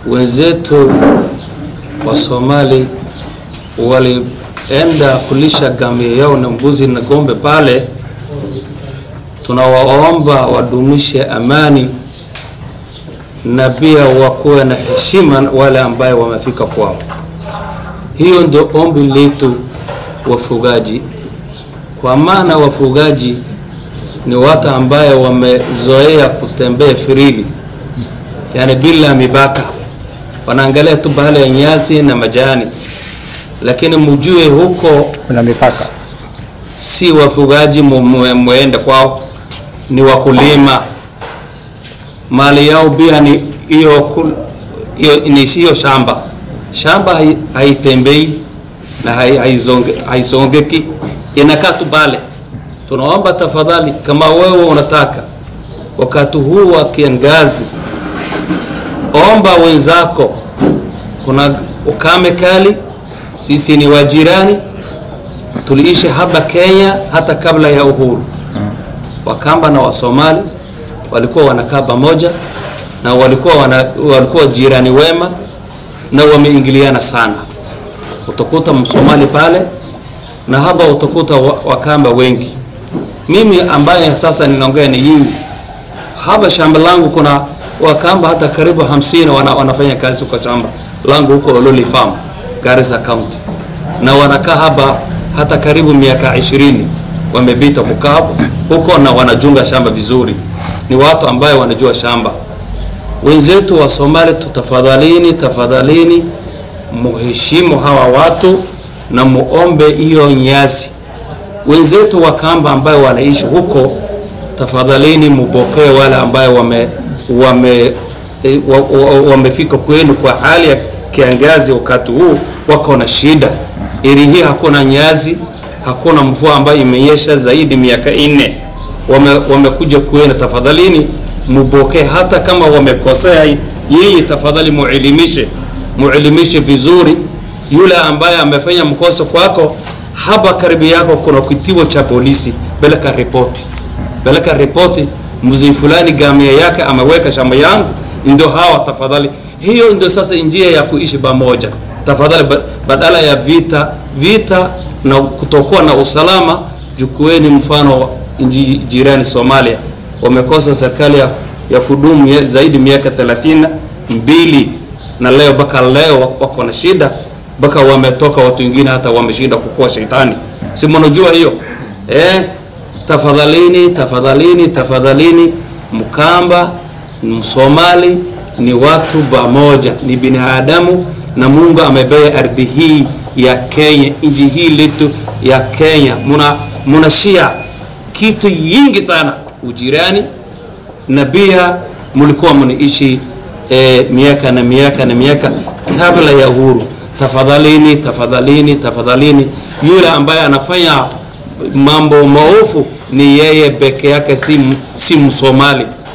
wenzetu wa Somali walienda kulisha ngamia yao na mbuzi na ng'ombe pale. Tunawaomba wadumishe amani na pia wakuwe na heshima wale ambaye wamefika kwao. Hiyo ndio ombi letu wafugaji, kwa maana wafugaji ni watu ambaye wamezoea kutembea firili, yani bila mipaka, wanaangalia tu bahali ya nyasi na majani, lakini mjue huko kuna mipaka. si wafugaji mwende kwao, ni wakulima. Mali yao pia ni hiyo kul- hiyo ni hiyo shamba. Shamba hai- haitembei na hai- haizonge- haisongeki, inakaa tu pale. Tunaomba tafadhali, kama wewe unataka wakati huu wa kiangazi, omba wenzako, kuna ukame kali, sisi ni wajirani tuliishi hapa Kenya hata kabla ya uhuru. Wakamba na Wasomali walikuwa wanakaa pamoja na walikuwa, wana, walikuwa jirani wema na wameingiliana sana. Utakuta Msomali pale na hapa utakuta wa- Wakamba wengi. Mimi ambaye sasa ninaongea ni hii hapa shamba langu kuna Wakamba hata karibu hamsini wana, wanafanya kazi kwa shamba langu huko Ololi Farm, Garissa County, na wanakaa hapa hata karibu miaka ishirini wamepita kukaa huko na wanajunga shamba vizuri. Ni watu ambaye wanajua shamba. Wenzetu wa Somali, tutafadhalini, tafadhalini muheshimu hawa watu na muombe hiyo nyasi. Wenzetu wa Kamba ambayo wanaishi huko tafadhalini mupokee wale ambayo wame wame eh, wa- wa- wamefika kwenu kwa hali ya kiangazi wakati huu wako na shida ili hii hakuna nyazi hakuna mvua ambayo imenyesha zaidi miaka nne wame, wamekuja kwenu tafadhalini mupokee hata kama wamekosea yeye tafadhali muelimishe muelimishe vizuri yule ambaye amefanya mkosa kwako hapa karibu yako kuna kituo cha polisi peleka ripoti peleka ripoti mzee fulani gamia yake ameweka shamba yangu ndio hawa tafadhali hiyo ndio sasa njia ya kuishi pamoja tafadhali ba- badala ya vita vita na kutokuwa na usalama jukueni mfano wa nchi jirani Somalia wamekosa serikali ya, ya kudumu ya- zaidi miaka 32 mbili na leo mpaka leo wako na shida mpaka wametoka watu wengine hata wameshinda kukua shetani si mnajua hiyo eh tafadhalini tafadhalini tafadhalini mkamba msomali ni watu pamoja ni binadamu na mungu amebea ardhi hii ya kenya nchi hii letu ya kenya muna munashia kitu yingi sana ujirani na pia mlikuwa mnaishi eh, miaka na miaka na miaka kabla ya uhuru. Tafadhalini, tafadhalini, tafadhalini, yule ambaye anafanya mambo maofu ni yeye peke yake, si, m- si Msomali.